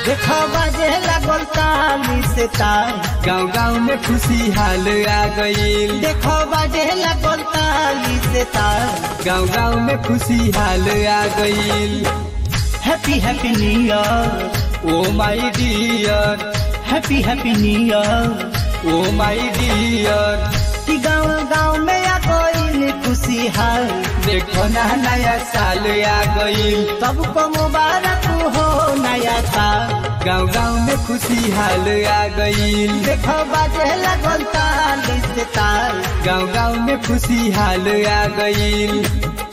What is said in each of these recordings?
देखो बाजे लागल ताली से ताल गाँव गाँव में खुशी हाल आ गईल देखो बाजे लागल ताली से ताल गाँव गाँव में खुशी हाल आ गईल happy happy new year oh my dear happy happy new year oh my dear कि गाँव गाँव में आ गईल खुशी हाल देखो ना नया साल आ गईल सबको मुबारक हो नया साल गाँव गाँव में खुशी हाल आ गईल देखो बाजे लागल ताली से ताल गाँव गाँव में खुशी हाल आ गईल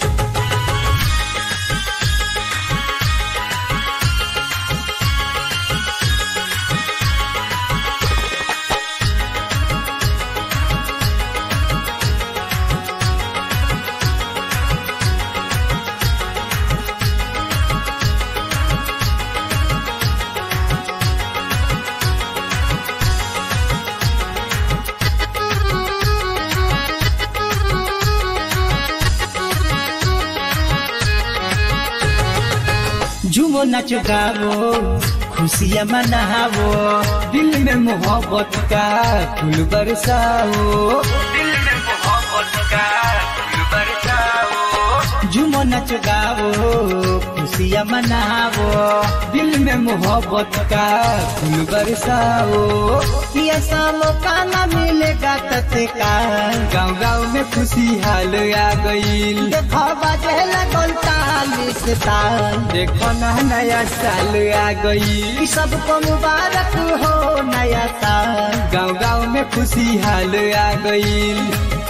झूमो नाचो गावो खुशियाँ मनावो दिल में मोहब्बत का फूल बरसाओ दिल में मोहब्बत का फूल बरसाओ झूमो नाचो गावो खुशियाँ मनावो दिल में मोहब्बत का फूल बरसाओ ये सालों का न मिलेगा तत्काल गाँव गाँव में खुशी हाल आ गईल देखो बाजे लगल तालीस ताल देखो ना नया साल आ गईल कि सबको मुबारक हो नया साल गाँव गाँव में खुशी हाल आ गईल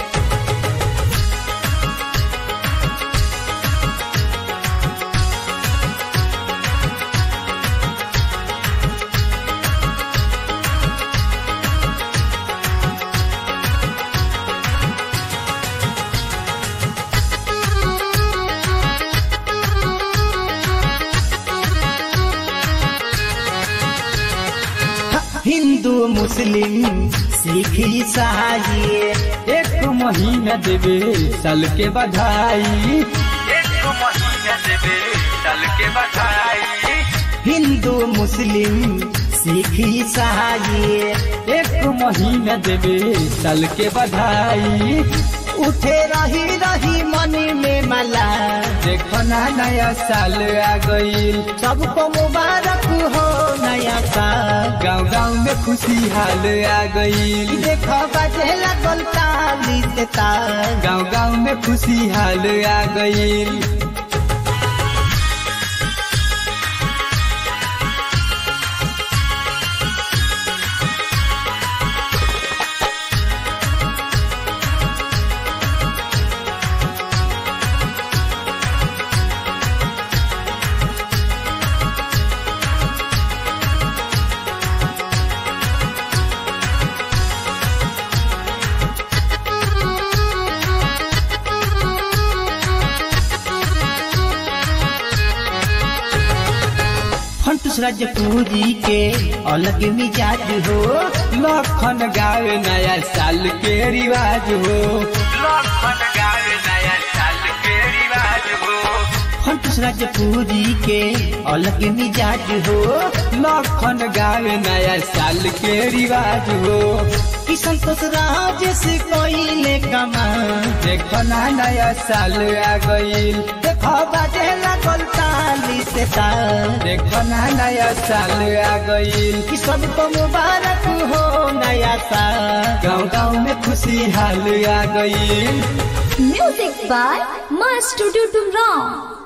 हिंदू मुस्लिम सिख ईसाई एक महीना देवे साल के बधाई एक महीना देवे साल के बधाई हिंदू मुस्लिम सिख ईसाई एक महीना देवे साल के बधाई उठे रही रही मन में मला देखो ना नया साल आ गईल सबको मुबारक हो नया साल गाँव गाँव में खुशी हाल आ गईल देखो बजे लगल ताली से ताल गाँव गाँव में खुशी हाल आ गईल फंटूस राजपूरी के अलग मिजाज हो लखन गावे नया साल के रिवाज हो लखन गावे नया साल के रिवाज हो फंटूस राजपूरी के अलग मिजाज हो लखन गावे नया साल के रिवाज हो कि संतोष राज से कोई कमा देखो ना नया साल आ गईल देखो बजे लगल ताली से ताल देखो ना नया साल आ गईल कि सबको मुबारक हो नया साल गाँव गाँव में खुशी हाल आ गईल Music by My Studio Tumrao.